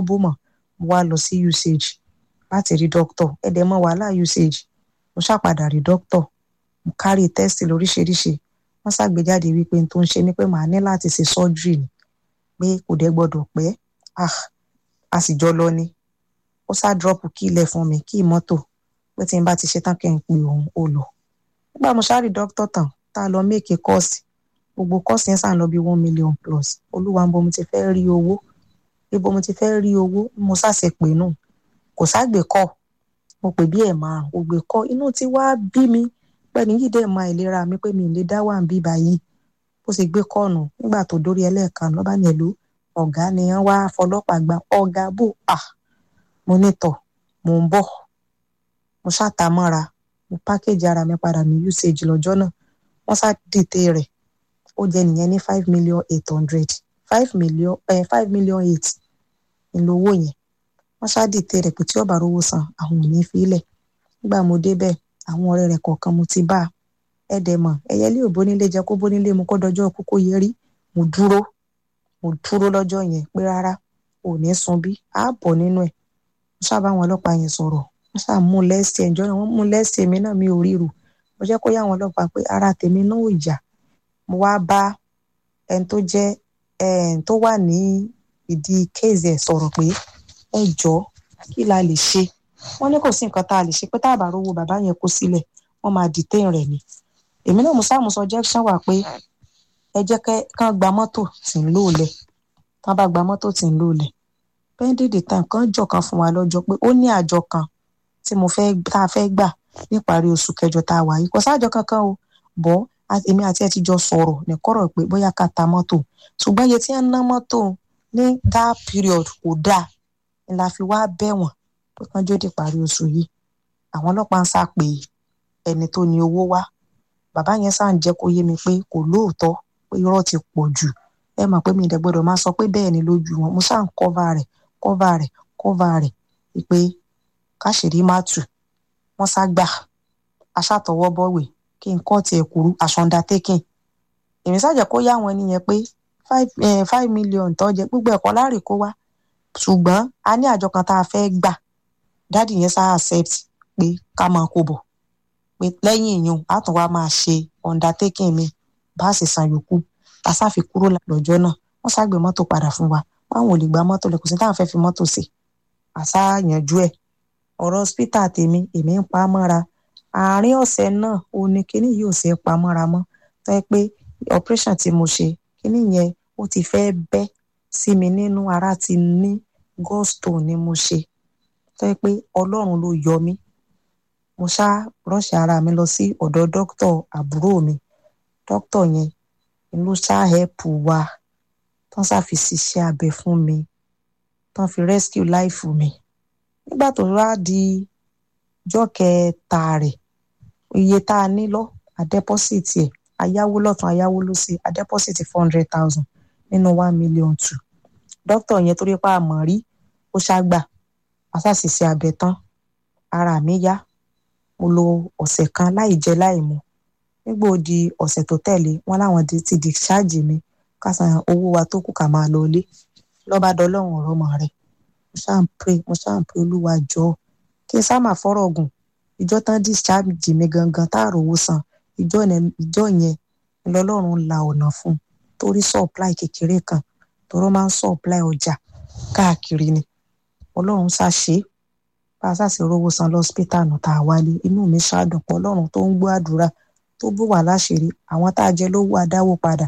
bó mọ́ mo wá lọ sí usage láti rí doctor ẹ̀dẹ̀ mọ́ wàhálà usage mo ṣàpadà rí doctor mo kárí test lóríṣiríṣi wọ́n ṣàgbéjáde wípé n tó ń ṣe ni pé màá ní láti ṣe surgery ni pé kò dẹ̀ gbọ́dọ̀ pẹ́ ah a sì jọ lọ ni ó ṣá drop kí ilẹ̀ fún mi kí mọ́tò pé tí n bá ti ṣe tán kí n pe òun ó lọ nígbà mo ṣáà rí doctor tán tá a lọ make course gbogbo course yẹn sàn lọ bí one million plus olúwa ń bo mo ti fẹ́ rí owó ibo mo ti fẹ́ rí owó mo ṣàṣẹ pé nù kò ságbè kọ́ mo pè bí ẹ̀ márùn kò gbé kọ́ inú tí wàá bí mi pẹ̀lú yìí dẹ̀ máa ìlera mi pé mi ì lè dá wà ń bí báyìí bó ṣe gbé kọ́ọ̀nù nígbà tó dórí ẹlẹ́ẹ̀kan lọ́ba ní ẹ̀lú ọ̀gá ni wọ́n wá fọlọ́pàá gba ọ̀gá bò à mo ní tọ̀ mò ń bọ̀ mo ṣàtàmọ́ra mo pákéjì ara mi padà ní usage lọ́jọ́ náà wọ́n ṣá dìte rẹ̀ ó jẹ́ nìyẹn ní five million eight hundred five million eh, five million eight ńlówó yẹn wọ́n ṣá dìte rẹ̀ pé tí ọba rówó san àwọn ò ní fi ilẹ̀ nígbà mo débẹ̀ àwọn ọ̀rẹ́ rẹ̀ kọ̀ọ̀kan mo ti bá a ẹ̀dẹ̀ mọ̀ ẹ̀yẹlé ò bónílé jẹ́ kó bónílé mu kó dọjọ́ kókó yẹ rí mo dúró mo dúró lọ́jọ́ yẹn pé rárá ò ní sun bí a bọ̀ nínú ẹ̀ mo ṣáàbà àwọn ọlọ́pàá yẹn sọ̀rọ̀ wọ́n ṣáà mú lẹ́sẹ̀ ẹ̀jọ́ náà wọ́n mú lẹ́sẹ̀ mi náà mi ò ríru mo jẹ́ kó yá àwọn ọlọ́pàá pé ara tèmi náà ò yá mo wá bá ẹni tó jẹ́ ẹni tó wà ní ìdí kéèzì ẹ̀ sọ̀rọ̀ pé ẹ jọ̀ọ́ kí la lè ṣe wọ́n ní kò sí nǹkan tá a lè ṣe pé tá a bá rówó bàbá yẹn kó sílẹ̀ wọ́n máa detain rẹ̀ ni èmi náà mo sáàmù suggestion wà pé ẹ jẹ́ kán gba mọ́tò tí ń lò lẹ̀ kán bá gba mọ́tò tí ń lò lẹ̀ pending the time kan jọ kan fún wa lọ́jọ́ pé ó ní àjọ kan tí mo fẹ́ tá a fẹ́ gbà níparí oṣù kẹjọ tá a wà yìí kò sáàjọ kankan o bọ́ èmi àti ẹ ti jọ sọ̀rọ̀ nìkọ́rọ̀ pé bóyá ká ta mọ́tò ṣùgbọ́n iye tí wọ́n ná mọ́tò ní that period kò dáa ni la fi wá bẹ̀ wọ́n pé kán jó di parí oṣù yìí àwọn ọlọ́pàá ń sá pé ẹni tó ní owó wá bàbá yẹn sáà ń jẹ́ kó yé mi pé kò lóòótọ́ pé irọ́ ti pọ̀ jù ẹ mọ̀ pé mi ìdẹ̀ gbọ́dọ̀ máa sọ pé bẹ́ẹ̀ ni lójú wọn mo sáà ń kọ́va rẹ̀ kọ́va rẹ̀ kọ́va rẹ̀ pé káṣírí má tù wọ́n sá gbà aṣàtọwọ́ bọ̀wé kí n kọ́ tiẹ̀ kúrú aṣọ undertaking èmi ṣàjẹ́ kó yá àwọn ènìyàn pé five five million tó jẹ gbogbo ẹ̀kọ́ láàrè kó wá ṣùgbọ́n a ní àjọ kan tá a fẹ́ gbà dáàdì yẹn sá accept pé ká máa kó bọ̀ pé lẹ́yìn ìyún a tún wá máa ṣe undertaking mi bá a sì san yòókù tá a sáfi kúrò lọ́jọ́ náà wọ́n ṣàgbé mọ́tò padà fún wa báwọn ò lè gba mọ́tò lẹ̀ kò sí táwọn fẹ́ fi mọ́tò ṣe àṣà yanjú ẹ̀ ọ̀rọ̀ hospital tèmi èmi ń pa á mọ́ra àárín ọ̀sẹ̀ náà ò ní kíní yìí ò ṣe é pa mọ́ra mọ́ tó yẹ pé operation tí mo ṣe kíní yẹn ó ti fẹ́ bẹ́ sí mi nínú ara ti ní gallstone ni mo ṣe tó yẹ pé ọlọ́run ló yọ mí mo ṣá rọ́ọ̀ṣì ara mi lọ sí ọ̀dọ̀ dókítà àbúrò mi dókítà yẹn ló ṣá hẹ́pù wa tán ṣàfi ṣiṣẹ́ abẹ fún mi tán fi rescue life mi nígbà tó wá di ọjọ́ kẹta rẹ̀ iye tá a ní lọ àdẹ́pọ́sìtì ẹ̀ ayáwó lọ́tún ayáwó lósì àdẹ́pọ́sìtì four hundred thousand nínú one million two dókítà yẹn torí pa àmọ́ rí ó ṣàgbà àṣàṣìṣe abẹ tán ara mi yá mo lo ọ̀sẹ̀ kan láì jẹ láì mu nígbà ó di ọ̀sẹ̀ tó tẹ̀lé wọn láwọn ti discharge mi ká san owó wa tó kù ká máa lọ ilé lọ́ba dọ́lọ́run ọ̀rọ̀ mọ̀ rẹ̀ mo ṣáà ń pray mo ṣáà ń pray olúwa jọ kí n sáà máa fọ́rọ̀ gùn ìjọ tán discharge mi gangan tá a rówó san ìjọ yẹn lọ́lọ́run la ọ̀nà fún un torí supply kékeré kan tọ́rọ́ máa ń supply ọjà káàkiri ni ọlọ́run ṣàṣe bá a ṣàṣe rówó san lọ́sítà nù tá a wálé inú mi ṣáàdùn pọ̀ ọlọ́run tó ń gbọ́ àdúrà tó bù wá láṣìírí àwọn tá a jẹ lówó adáwó padà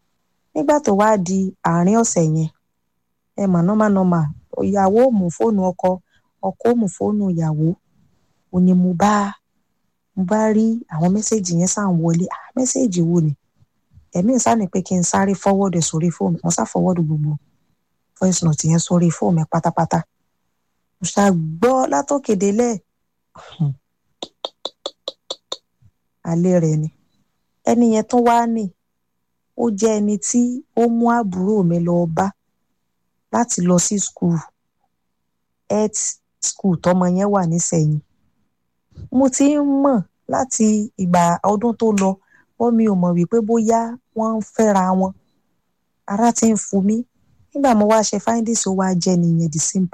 nígbà tó wá di àárín ọ̀sẹ̀ yẹn ẹ mọ̀ nọ́mà nọ́mà ìyàwó ò mú fóònù ọkọ ọkọ ò mú fóònù ìyàwó ò ní mo bá mo bá rí àwọn mẹ́sẹ̀gì yẹn sàn wọlé ah mẹ́sẹ̀gì wo ni ẹ̀mí ń sáni pé kí n sáré fọwọ́dù sórí fóònù mo sá fọwọ́dù gbogbo voice note yẹn sórí fóònù ẹ̀ pátápátá mo ṣá gbọ́ látòkèdélẹ̀ alẹ́ rẹ̀ ni ẹni yẹn tún wá ní ó jẹ́ ẹni tí ó mú àbúrò mi lọ bá láti lọ sí school health school tọmọ yẹn wà nísẹ̀yìn mo ti ń mọ̀ láti ìgbà ọdún tó lọ wọ́n mi ò mọ̀ wípé bóyá wọ́n ń fẹ́ra wọn ara ti ń fu mí nígbà mo wá ṣe findings ó wá jẹ́ nìyẹn the same